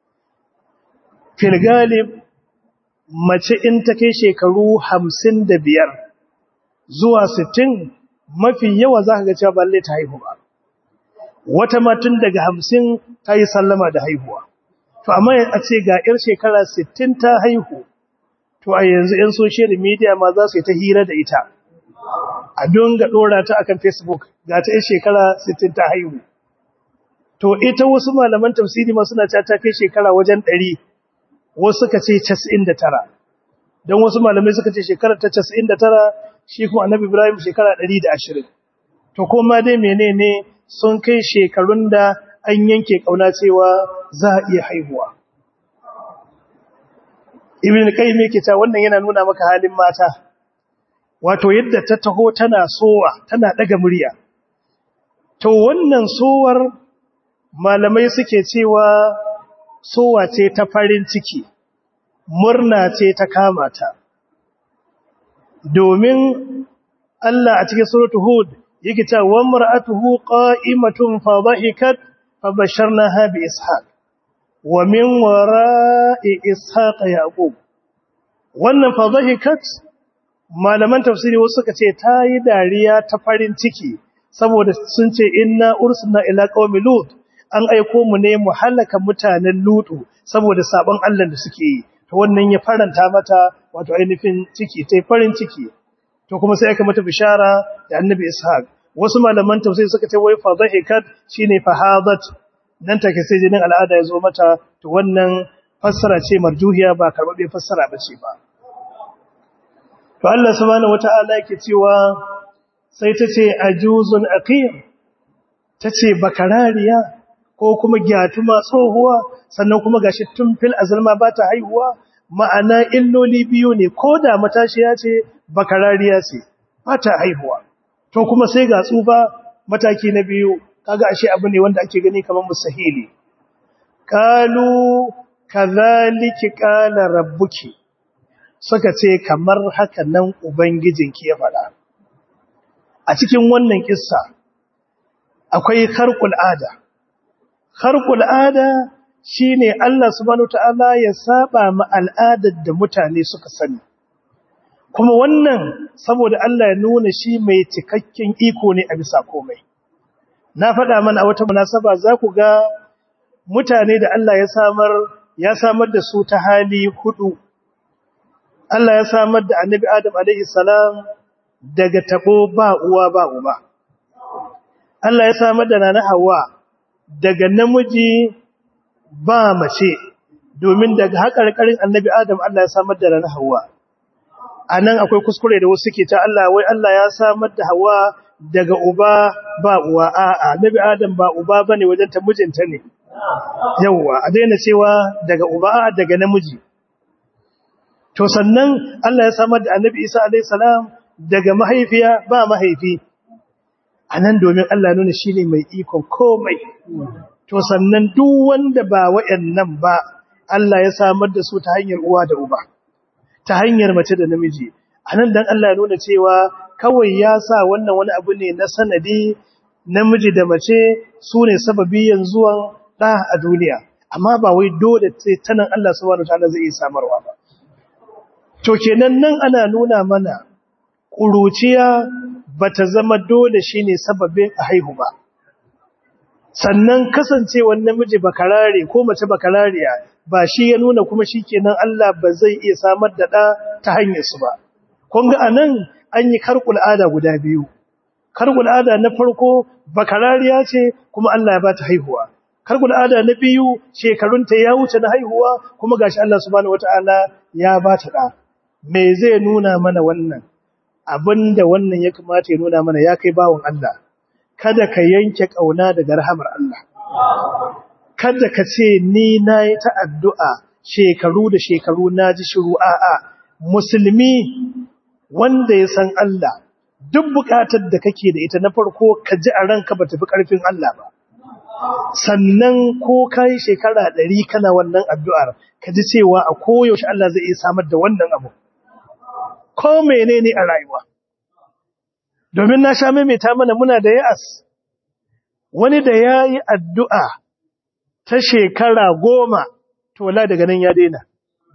filgalib mace in ta kai shekaru hamsin da biyar zuwa sittin mafi yawa za ka ga cewa balle ta haihu ba wata matun daga hamsin ta yi sallama da haihuwa to amma a ce ga 'yar shekara sittin ta haihu to a yanzu 'yan social media ma za su yi ta hira da ita a dunga ɗora ta akan facebook ga ta 'yar shekara sittin ta haihu to ita wasu malaman tafsiri ma suna ta kai shekara wajen ɗari wasu suka ce 99 don wasu malamai suka ce shekarar ta 99 shi kuma annabi ibrahim shekara 120 to kuma dai menene sun kai shekarun da an yanke kauna cewa za a iya haihuwa ibn qayyim yake ta wannan yana nuna maka halin mata wato yadda ta taho tana sowa tana daga murya to wannan sowar malamai suke cewa sowa ce ta farin ciki murna ce ta kama ta domin Allah a cikin suratul hud yake cewa wa mar'atuhu qa'imatun fa dhahikat fa basharnaha bi ishaq wa min wara'i ishaq yaqub wannan fa dhahikat malaman tafsiri wasu suka ce ta yi dariya ta farin ciki saboda sun ce inna ursilna ila qaumi lut an aiko mu ne mu halaka mutanen lutu saboda sabon Allah da suke yi to wannan ya faranta mata wato ainihin ciki tai farin ciki to kuma sai aka mata bishara da annabi ishaq wasu malaman tafsiri suka ce wai fadhahikat shine fahadat nan take sai jinin al'ada ya zo mata to wannan fassara ce marjuhiya ba karbabe fassara bace ba to Allah subhanahu wataala yake cewa sai tace ajuzun aqim tace bakarariya ko kuma gyatuma tsohuwa sannan kuma gashi tun fil azalma ba ta haihuwa ma'ana illoli biyu ne ko da matashiya ce bakarariya ce ba ta haihuwa to kuma sai ga tsufa mataki na biyu kaga ashe abu ne wanda ake gani kamar musahili qalu kadhalika qala rabbuki suka ce kamar haka nan ubangijinki ya faɗa a cikin wannan kissa akwai kharqul ada kharqul ada shine Allah subhanahu ta'ala ya saba ma al'adar da mutane suka sani kuma wannan saboda Allah ya nuna shi mai cikakken iko ne a bisa komai na faɗa mana a wata munasaba za ku ga mutane da Allah ya samar ya samar da su ta hali hudu Allah ya samar da annabi Adam alaihi salam daga tabo ba uwa ba uba Allah ya samar da nana Hawwa daga namiji ba mace domin daga haƙarƙarin annabi Adam Allah ya samar da nana Hawwa anan akwai kuskure da wasu ke ta Allah wai Allah ya samar da Hawwa daga uba ba uwa a'a annabi Adam ba uba bane wajen ta mijinta ne yawa a daina cewa daga uba a'a daga namiji to sannan Allah ya samar da annabi Isa alaihi salam daga mahaifiya ba mahaifi anan domin Allah nuna shine mai ikon komai to sannan duk wanda ba wayannan ba Allah ya samar da su ta hanyar uwa da uba ta hanyar mace da namiji anan dan Allah ya nuna cewa kawai ya sa wannan wani abu ne na sanadi namiji da mace su ne sababiyan zuwan ɗa a duniya amma ba wai dole sai tanan Allah subhanahu wataala zai iya samarwa ba to kenan nan ana nuna mana ƙuruciya bata zama dole shine sababin a haihu ba sannan kasancewar namiji bakarare ko mace bakarariya ba shi ya nuna kuma shikenan Allah ba zai iya samar da ɗa ta hanyar su ba kun ga anan an yi karkul ada guda biyu kargul ada na farko bakarariya ce kuma Allah ya ba ta haihuwa kargul ada na biyu shekarunta ya wuce na haihuwa kuma gashi Allah subhanahu wataala ya ba ta da me zai nuna mana wannan abinda wannan ya kamata ya nuna mana ya kai bawon Allah kada ka yanke kauna daga rahamar Allah kada ka ce ni nayi ta addu'a shekaru da shekaru naji shiru a'a musulmi wanda ya san Allah duk bukatar da kake da ita na farko ka ji a ranka ba tafi karfin Allah ba sannan ko kai shekara ɗari kana wannan addu'ar ka ji cewa a koyaushe Allah zai iya samar da wannan abu ko menene a rayuwa domin na sha maimaita mana muna da ya'as wani da ya yi addu'a ta shekara goma to wala daga nan ya daina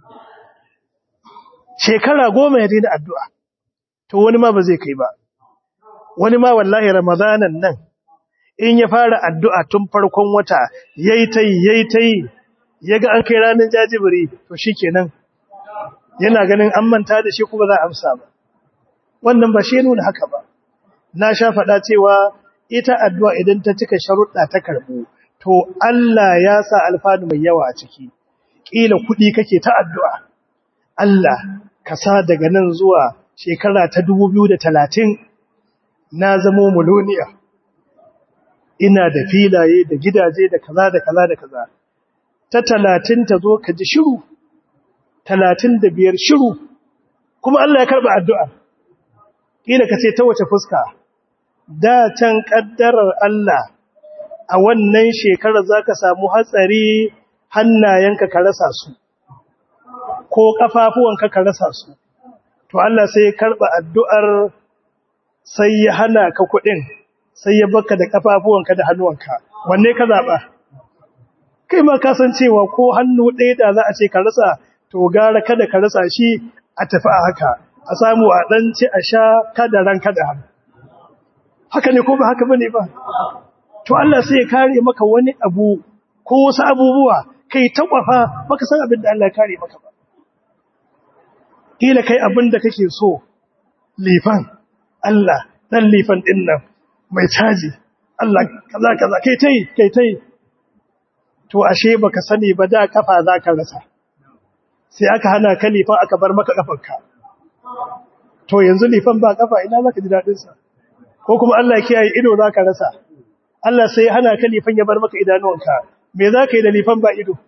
shekara goma ya daina addu'a to wani ma ba zai kai ba wani ma wallahi ramadanan nan in ya fara addu'a tun farkon wata yayi ta yi yayi ta yi yaga an kai ranar jajibiri to shikenan yana ganin an manta da shi kuma za a amsa ba wannan ba shi nuna haka ba na sha faɗa cewa ita addu'a idan ta cika sharuɗa ta karɓu to Allah ya sa alfanu mai yawa a ciki ƙila kuɗi kake ta addu'a Allah ka sa daga nan zuwa shekara ta talatin na zamo muloniya ina da filaye da gidaje da kaza da kaza da kaza ta talatin ta zo ka ji shiru talatin da biyar shiru kuma Allah ya karɓa addu'a ƙila ka ce ta wace fuska da can ƙaddarar Allah a wannan shekarar za ka samu hatsari hannayenka ka rasa su ko ƙafafuwanka ka rasa su to Allah sai ya karɓa addu'ar sai ya hana ka kuɗin sai ya baka da ƙafafuwanka da hannuwanka wanne ka zaɓa kai ma ka san cewa ko hannu ɗaya da za a ce ka rasa to gara kada ka rasa shi a tafi a haka a samu a ɗan ci a sha kada ran kada hannu haka ne ko ba haka bane ba to Allah sai ya kare maka wani abu ko wasu abubuwa kai ta kwafa baka san abin da Allah ya kare maka ba kila kai abin da kake so lifan Allah dan lifan din nan mai caji Allah kaza kaza kai tai kai tai to ashe baka sani ba da kafa zaka rasa sai aka hana ka lifan aka bar maka kafarka to yanzu lifan ba kafa ina zaka ji dadin sa ko kuma Allah ya kiyaye ido zaka rasa Allah sai ya hana ka lifan ya bar maka idanuwanka me zaka yi da lifan ba ido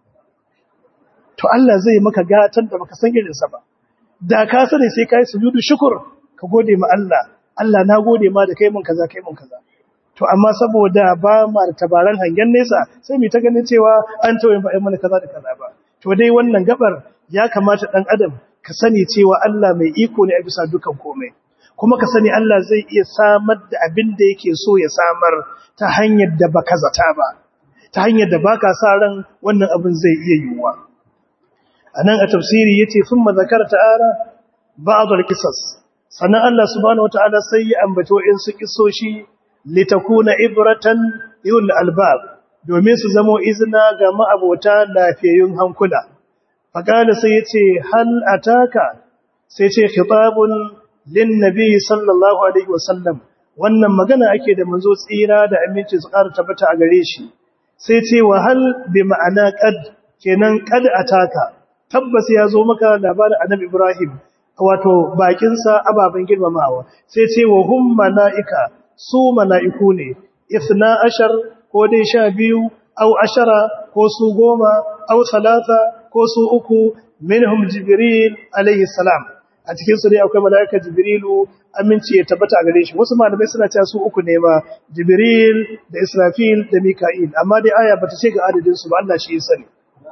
to Allah zai maka gatan da baka san irin sa ba da ka sani sai kai sujudu shukr ka gode ma Allah Allah na gode ma da kai mun kaza kai mun kaza to amma saboda ba ma da tabaran hangen nesa sai mu ta ganin cewa an tawaye ba ai mana kaza da kaza ba to dai wannan gabar ya kamata dan adam ka sani cewa Allah mai iko ne a bisa dukan komai kuma ka sani Allah zai iya samar da abin da yake so ya samar ta hanyar da baka zata ba ta hanyar da baka sa ran wannan abin zai iya yiwuwa anan a tafsiri yace thumma zakara ta'ala ba'd al-qisas sannan Allah subhanahu wataala sai ya ambato in su kisoshi litakuna ibratan yul albab domin su zamo izina ga ma'abota lafiyayyun hankula faqala sai yace hal ataka sai ce khitabun lin nabi sallallahu alaihi wasallam wannan magana ake da manzo tsira da aminci su ƙara tabbata a gare shi sai ce wa hal bi ma'ana qad kenan qad ataka tabbas ya zo maka labarin annabi Ibrahim wato bakinsa ababen girmamawa sai ce wa hum malaika su malaiku ne isna ashar ko dai sha biyu au ashara ko su goma au salasa ko su uku minhum jibril alayhi salam a cikin su dai akwai malaika jibrilu aminci ya tabbata a gare shi wasu malamai suna cewa su uku ne ma jibril da israfil da mika'il amma dai aya bata ce ga adadin su ba Allah shi ya sani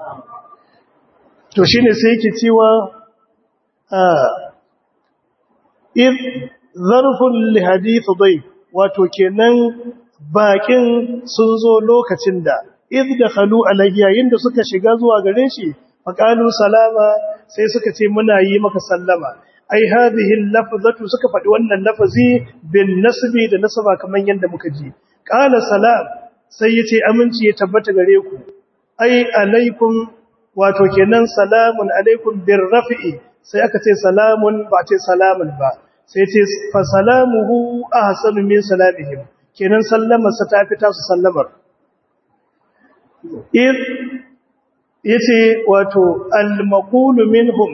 to shine sai yake cewa if zarfun li hadith dai wato kenan bakin sun zo lokacin da if dakhalu alayhi yayin da suka shiga zuwa gare shi faqalu salama sai suka ce muna yi maka sallama ai hadhihi lafzatu suka faɗi wannan lafazi bin nasbi da nasaba kaman yanda muka ji qala salam sai yace aminci ya tabbata gare ku ai alaikum wato kenan salamun alaikum bir rafi'i sai aka ce salamun ba ce salamun ba sai ce fa salamuhu ahsanu min salamihim kenan sallamar sa ta fita su sallamar in yace wato al-maqulu minhum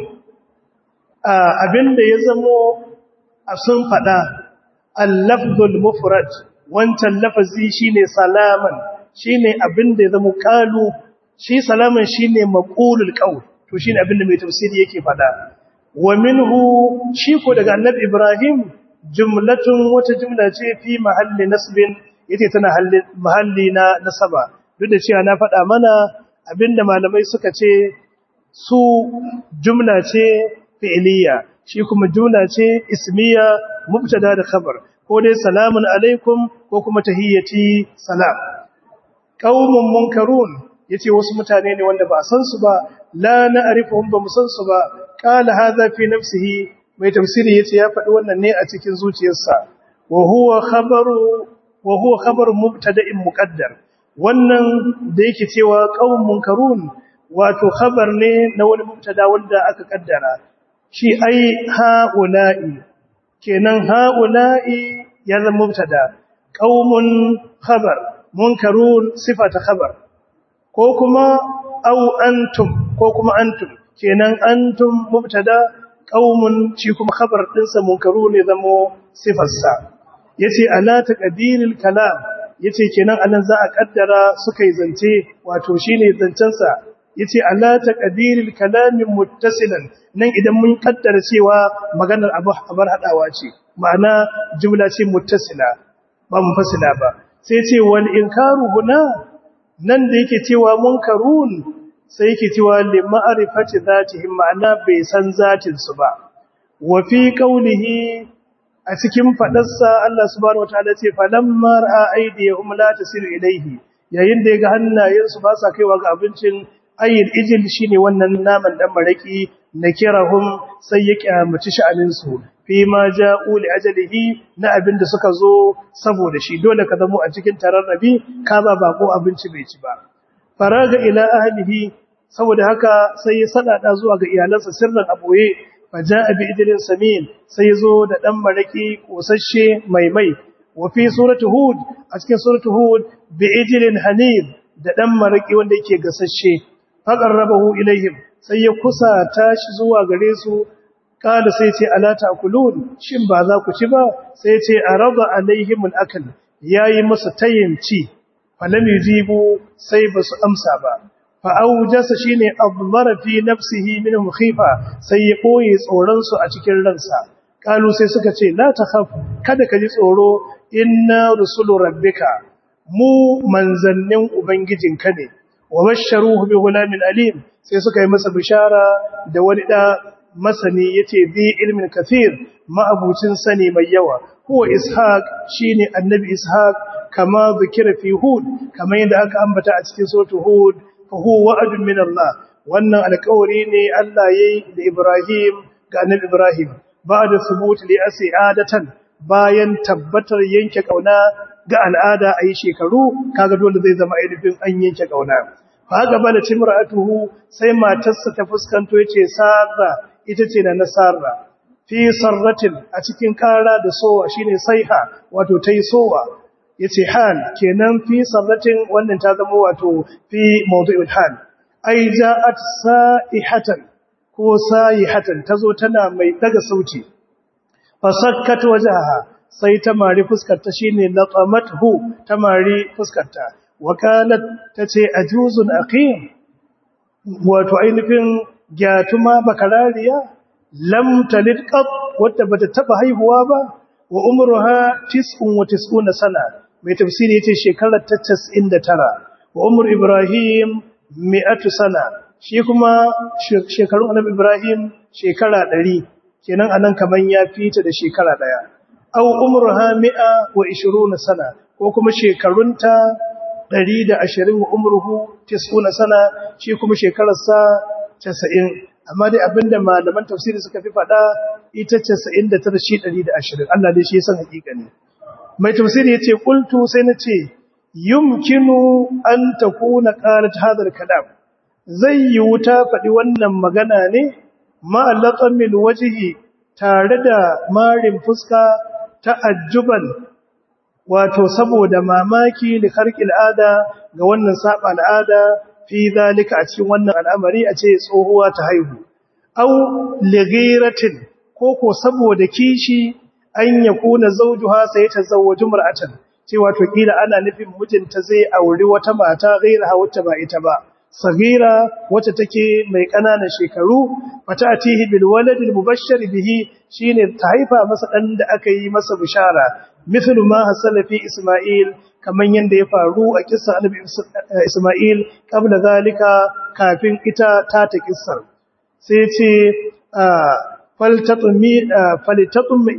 abinda ya zamo a sun fada al-lafzul mufrad wancan lafazi shine salaman shine abinda ya zamo kalu shi salaman shine maqulul qawl to shine abinda mai tafsiri yake fada wa minhu shi ko daga annabi ibrahim jumlatun wata jumla ce fi mahalli nasbin yace tana mahalli na nasaba duk da cewa na faɗa mana abinda malamai suka ce su jumla ce fi'liya shi kuma jumla ce ismiya mubtada da khabar ko dai salamun alaikum ko kuma tahiyyati salam qaumun munkarun yace wasu mutane ne wanda ba a san su ba la na'rifuhum ba mu san su ba qala hadha fi nafsihi mai tafsiri yace ya faɗi wannan ne a cikin zuciyarsa wa huwa khabaru wa huwa khabaru mubtada'in muqaddar wannan da yake cewa qaumun munkarun wato khabar ne na wani mubtada wanda aka kaddara shi ai haula'i kenan haula'i ya zama mubtada qaumun khabar munkarun sifata khabar ko kuma au antum ko kuma antum kenan antum mubtada qaumun shi kuma khabar dinsa munkarun ne zamo sifarsa yace ala taqdiril kalam yace kenan anan za a kaddara suka yi zance wato shine zancen sa yace ala taqdiril kalam muttasilan nan idan mun kaddara cewa maganar abu abar hadawa ce ma'ana jumla ce muttasila ba munfasila ba sai ce wal inkaru huna nan da yake cewa munkarun sai yake cewa li ma'rifati zatihim ma'ana bai san zatin su ba wa fi qawlihi a cikin fadarsa Allah subhanahu wataala ce falamma ra'a aydiyahum la tasiru ilayhi yayin da yaga hannayensu ba sa kaiwa ga abincin ayyul ijil shine wannan naman dan maraki nakirahum sai ya kiyamaci sha'anin su fi ma ja'u li ajalihi na abinda suka zo saboda shi dole ka zamo a cikin tararrabi ka ba bako abinci bai ci ba faraga ila ahlihi saboda haka sai ya sadada zuwa ga iyalansa sirran aboye faja'a bi idrin samin sai zo da dan maraki kosasshe mai mai wa fi surati hud a cikin surati hud bi idrin hanib da dan maraki wanda yake gasasshe faqarrabahu ilaihim sai ya kusa tashi zuwa gare su kada sai ce ala ta'kulun shin ba za ku ci ba sai ce arada alaihim al-akl yayi musu tayin ci falam yujibu sai basu amsa ba fa aujasa shine admara fi nafsihi minhum khifa sai ya koyi tsoron su a cikin ransa kalu sai suka ce la takhaf kada ka ji tsoro inna rusulu rabbika mu manzannin ubangijinka ne wa basharuhu bi gulamin alim sai suka yi masa bishara da wani da masani yace bi ilmin kathir ma'abucin sani mai yawa huwa ishaq shine annabi ishaq kama zikira fi hud kama yadda aka ambata a cikin suratul hud fa huwa wa'dun min Allah wannan alƙawari ne Allah yayi da Ibrahim ga annabi Ibrahim ba'da subut li asi'adatan bayan tabbatar yanke kauna ga al'ada ayi shekaru kaga dole zai zama ainihin an yanke kauna fa ga bala timra'atuhu sai matarsa ta fuskanto yace sarra ita ce na nasara fi sarratin a cikin kara da sowa shine saiha wato tayi sowa yace hal kenan fi sarratin wannan ta zama wato fi mawdu'ul hal ai ja'at sa'ihatan ko sa'ihatan tazo tana mai daga sauti fasakkat wajhaha sai ta mari fuskarta shine laqamathu ta mari fuskarta wakalat tace ajuzun aqim wato ainihin gyatuma bakarariya lam talid qat wadda bata taba haihuwa ba wa umruha 99 sana mai tafsiri yace shekarar ta 99 wa umr ibrahim 100 sana shi kuma shekarun annabi ibrahim shekara 100 kenan anan kaman ya fita da shekara daya aw umruha 120 sana ko kuma shekarunta 120 wa umruhu 90 sana shi kuma shekararsa 90 amma dai abinda malaman tafsiri suka fi fada ita 99 shi 120 Allah dai shi ya san hakika ne mai tafsiri yace qultu sai nace yumkinu an takuna qalat hadha al-kalam zai yi wuta fadi wannan magana ne ma laqamil wajhi tare da marin fuska ta'ajjuban wato saboda mamaki da karkil ada ga wannan saba al'ada fi zalika a cikin wannan al'amari a ce tsohuwa ta haihu au ligiratin ko ko saboda kishi an yakuna zawjuha sai ta zawwaju mar'atan cewa to kila ana nufin mijinta zai auri wata mata gaira wacce ba ita ba sagira wacce take mai ƙananan shekaru fatatihi bil waladil mubashshir bihi shine ta haifa masa dan da aka yi masa bishara mithlu ma hasala fi isma'il kaman yanda ya faru a kissa annabi isma'il qabla zalika kafin ita ta ta kissar sai ce faltatmi falitatmi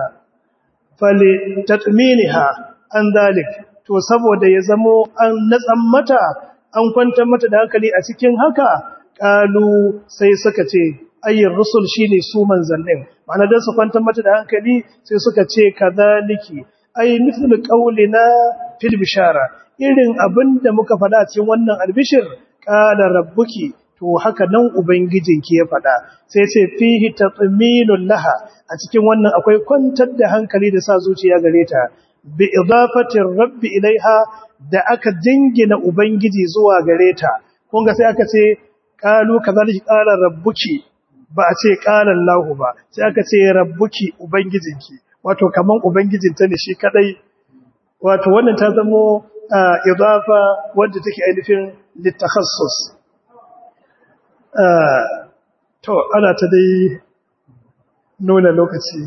falitatminiha an zalik to saboda ya zamo an natsan mata an kwantar mata da hankali a cikin haka kalu sai suka ce ayyar rusul shine su manzannin ma'ana dan su kwantar mata da hankali sai suka ce kadhaliki ay mithlu qawlina fil bishara irin abinda muka faɗa cikin wannan albishir qala rabbuki to haka nan ubangijinki ya faɗa sai ce fihi tatminul laha a cikin wannan akwai kwantar da hankali da sa zuciya gare ta bi idafatir rabbi ilaiha da aka jingina ubangiji zuwa gare ta kun ga sai aka ce qalu kadhalika qala rabbuki ba a ce qala allah ba sai aka ce rabbuki ubangijinki wato kaman ubangijinta ne shi kadai wato wannan ta zamo idafa wanda take ainihin litakhassus to ana ta dai nuna lokaci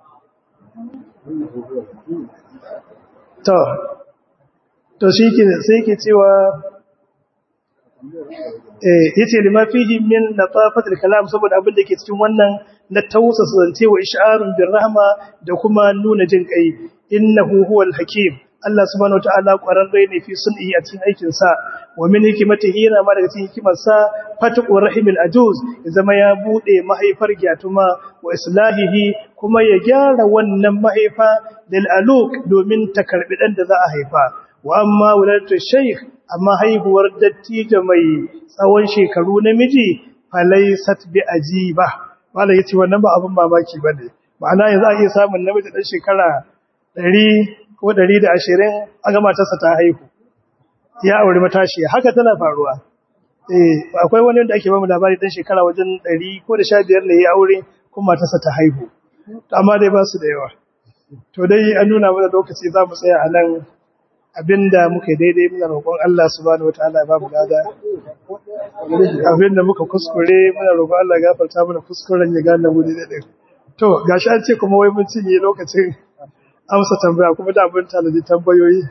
to to shi ke sai ke cewa eh yace lima fihi min latafatil kalam saboda abin da ke cikin wannan na tausasa zance wa ish'arun bir rahma da kuma nuna jin kai innahu huwal hakim Allah subhanahu wataala kwararre ne fi sun'i a cikin aikin sa wa min hikmatihi yana ma daga cikin hikimar sa fatqur rahimil ajuz ya zama ya bude mahaifar gyatuma wa islahihi kuma ya gyara wannan mahaifa lil aluk domin ta karbi dan da za a haifa wa amma wuladatu shaykh amma haihuwar dattijo mai tsawon shekaru namiji falaysat bi ajiba wala yace wannan ba abin mamaki bane ma'ana yanzu a iya samun namiji dan shekara 100 ko 120 a ga matarsa ta haihu ya aure matashi haka tana faruwa eh akwai wani wanda ake ba mu labari dan shekara wajen 100 ko da 15 ne ya aure kuma matarsa ta haihu amma dai ba su da yawa to dai an nuna mana lokaci za mu tsaya a nan abinda muka daidai muna roƙon Allah subhanahu wataala ya ba mu gada abinda muka kuskure muna roƙon Allah ya gafarta mana kuskuren ya gane mu da din to gashi an ce kuma wai mun cinye lokacin amsa tambaya kuma da abin tanadi tambayoyi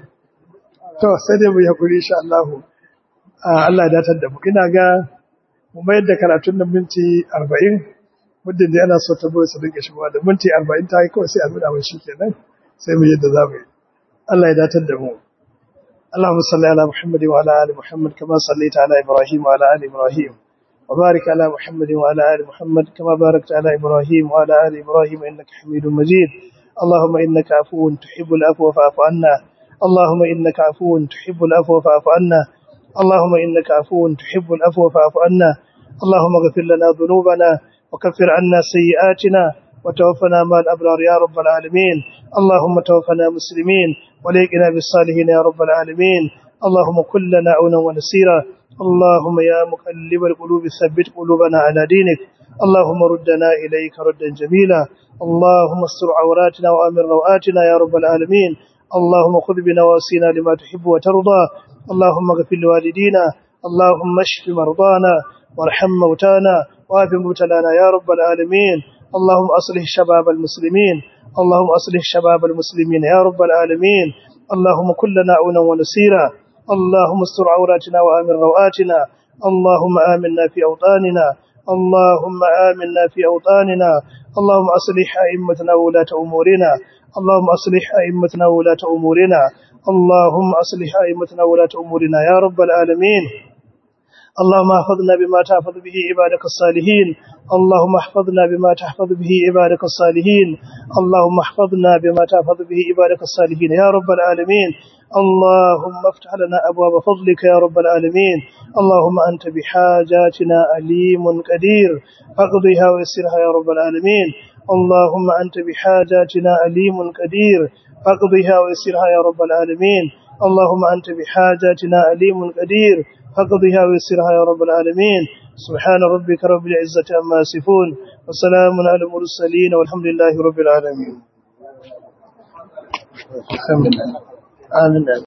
to sai dai mu yi hakuri insha Allah Allah ya datar da mu ina ga mu mayar da karatun nan minti 40 muddin da ana so tambayoyi su dinga shigowa da minti 40 ta yi kawai sai a nuna mai shikenan sai mu yadda za mu yi Allah ya datar da mu اللهم صل على محمد وعلى ال محمد كما صليت على ابراهيم وعلى ال ابراهيم وبارك على محمد وعلى ال محمد كما باركت على ابراهيم وعلى ال ابراهيم انك حميد مجيد اللهم انك عفو تحب العفو فاعف عنا اللهم انك عفو تحب العفو فاعف عنا اللهم انك عفو تحب العفو فاعف عنا اللهم اغفر لنا ذنوبنا وكفر عنا سيئاتنا وتوفنا مع الابرار يا رب العالمين اللهم توفنا مسلمين وليقنا بالصالحين يا رب العالمين اللهم كن لنا عونا ونسيرا اللهم يا مقلب القلوب ثبت قلوبنا على دينك اللهم ردنا إليك ردا جميلا اللهم استر عوراتنا وأمن روآتنا يا رب العالمين اللهم خذ بنواسينا لما تحب وترضى اللهم اغفر لوالدينا اللهم اشف مرضانا وارحم موتانا وآف مبتلانا يا رب العالمين اللهم أصلح شباب المسلمين اللهم أصلح شباب المسلمين يا رب العالمين اللهم كلنا عونا ونسيرا اللهم استر عوراتنا وآمن روآتنا اللهم آمنا في أوطاننا اللهم آمنا في أوطاننا اللهم أصلح أئمتنا وولاة أمورنا اللهم أصلح أئمتنا وولاة أمورنا اللهم أصلح أئمتنا وولاة أمورنا يا رب العالمين اللهم احفظنا بما تحفظ به عبادك الصالحين اللهم احفظنا بما تحفظ به عبادك الصالحين اللهم احفظنا بما تحفظ به عبادك الصالحين يا رب العالمين اللهم افتح لنا أبواب فضلك يا رب العالمين اللهم أنت بحاجاتنا أليم قدير فاقضيها ويسرها يا رب العالمين اللهم أنت بحاجاتنا أليم قدير فاقضها ويسرها يا رب العالمين اللهم أنت بحاجاتنا أليم قدير فاقضها ويسرها يا رب العالمين سبحان ربك رب العزة عما يصفون وسلام على المرسلين والحمد لله رب العالمين آمين